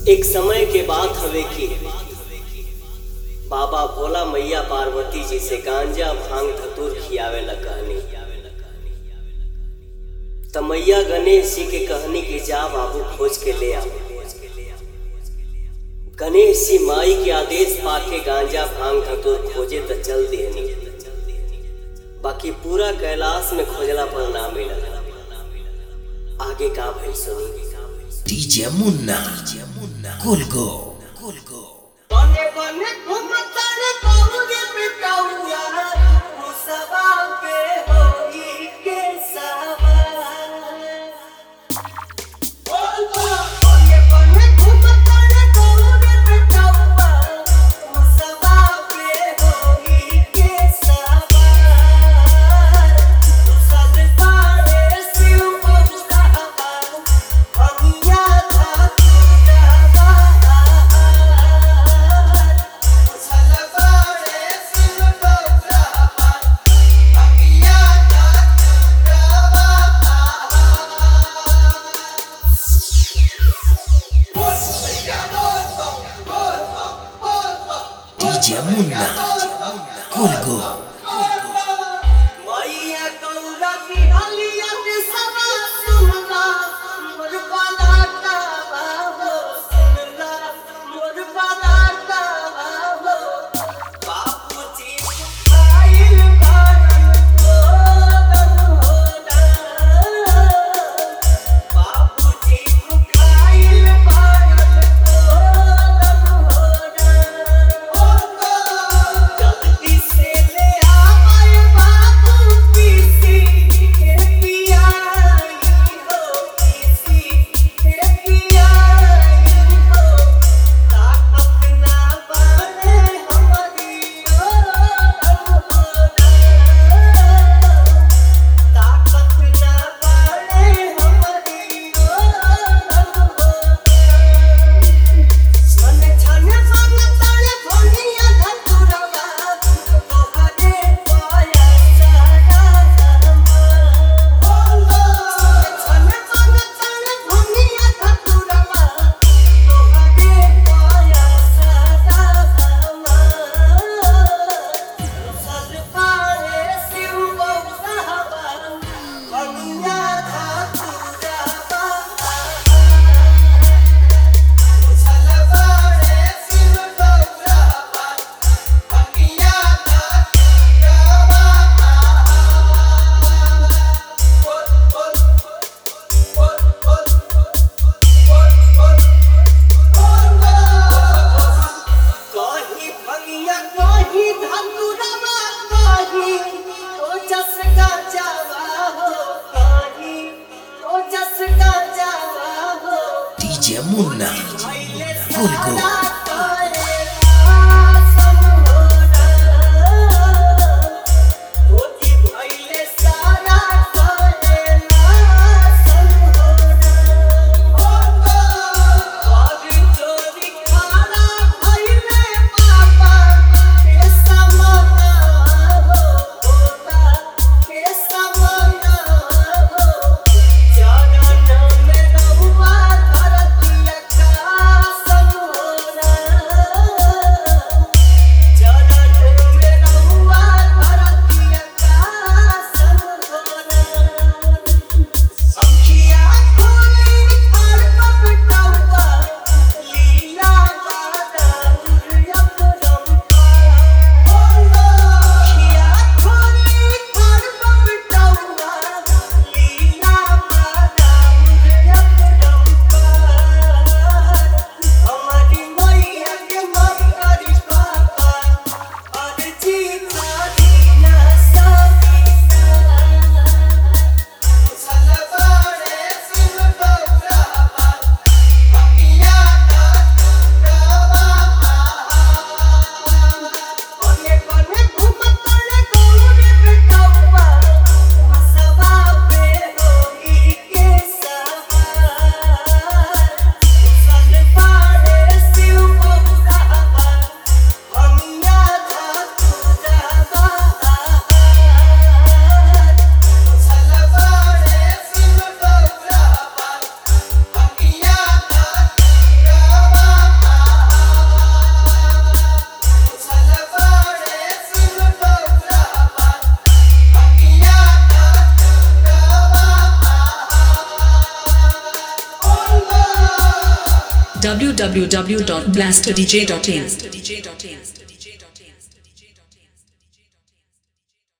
एक समय के बात हवे कि बाबा भोला मैया पार्वती जी से गांजा भांग धतूर खियावे ला कहनी त मैया गणेश जी के कहनी कि जा बाबू खोज के ले आओ गणेश जी माई के आदेश पाके गांजा भांग धतूर खोजे त चल देहनी बाकी पूरा कैलाश में खोजला पर ना मिलल आगे का भइल सुनी DJ Munna. Kulgo. Kulgo. बने बने घुमतन बहुरे पिटौया मुसबा के होई के सवार बने बने घुमतन बहुरे पिटौया मुसबा के होई के सवार तुसल पारे शिव बहुसावा अगिया था तुझावा तुसल पारे शिव बहुसावा अगिया था DJ Munna. Kulgo. मैया गौरा की हलिया के सवा सुनला मोर बालाटा बाबो सुनला मोर बालाटा बाबो बापूजी आइल बारन कोदन होना बापूजी आइल बारन कोदन होना जल्दी से ले आए बाबू किसी के पियाई हो किसी के पियाई हो ताकत ना बने हमारी ताकत ना बने हमारी मने छने मन तले भंगिया धतुरवा तोहरे पाया सारा समा छने मन तले भंगिया धतुरवा तोहरे पाया सारा समा सज पारे शिव बहुसावा भंगिया धतुरवा छलबारे शिव बहुसावा भंगिया कहीं भंगिया कहीं धतुरवा कहीं ओ जस का जावा हो कहीं ओ जस का जावा हो DJ Munna. Fulgo. Fulgo. चरण में रहुआ धरती आकाश होना www.blasterdj.in.